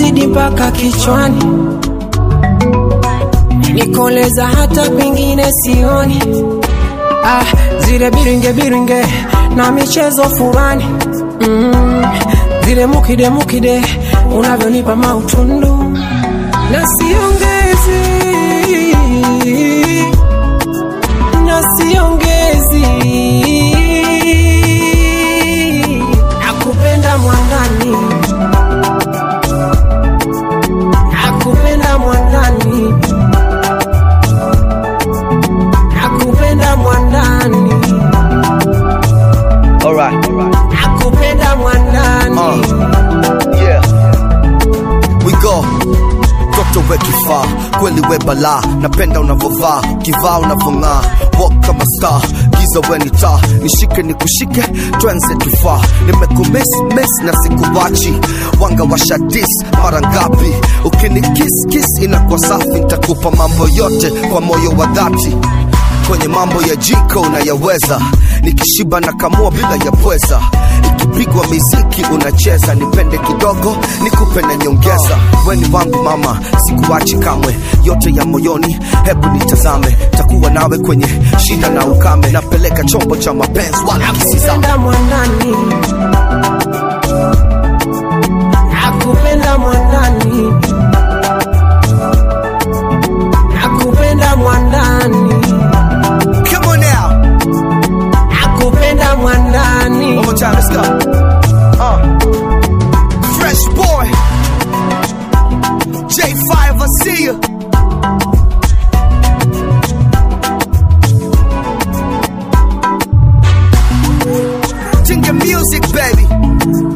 baridi mpaka kichwani, nikoleza hata pengine sioni. Ah, zile biringe biringe na michezo furani mm, zile mukide mukide unavyonipa mautundu na siongezi na siongezi nakupenda mwandani nakupenda mwandani nakupenda mwandani Alright. nakupenda mwandani Uh, yeah. We go. Toto we kifaa kweli we balaa napenda unavovaa kivaa unavong'aa walk kama star giza we ni taa nishike nikushike twenze tufaa nimekumiss miss na sikuwachi wanga washadis mara ngapi ukini kiss kiss inakuwa safi nitakupa mambo yote kwa moyo wa dhati kwenye mambo ya jiko unayaweza nikishiba na kamua bila ya pweza ikipigwa miziki unacheza nipende kidogo nikupe na nyongeza weni wangu mama sikuachi kamwe yote ya moyoni hebu nitazame takuwa nawe kwenye shida na ukame napeleka chombo cha mapenzi wala kisizame nakupenda mwandani nakupenda mwandani nakupenda mwandani Come on now. nakupenda mwandani One more time, let's go. Uh. Fresh boy. J5, I see you. Tinga music, baby.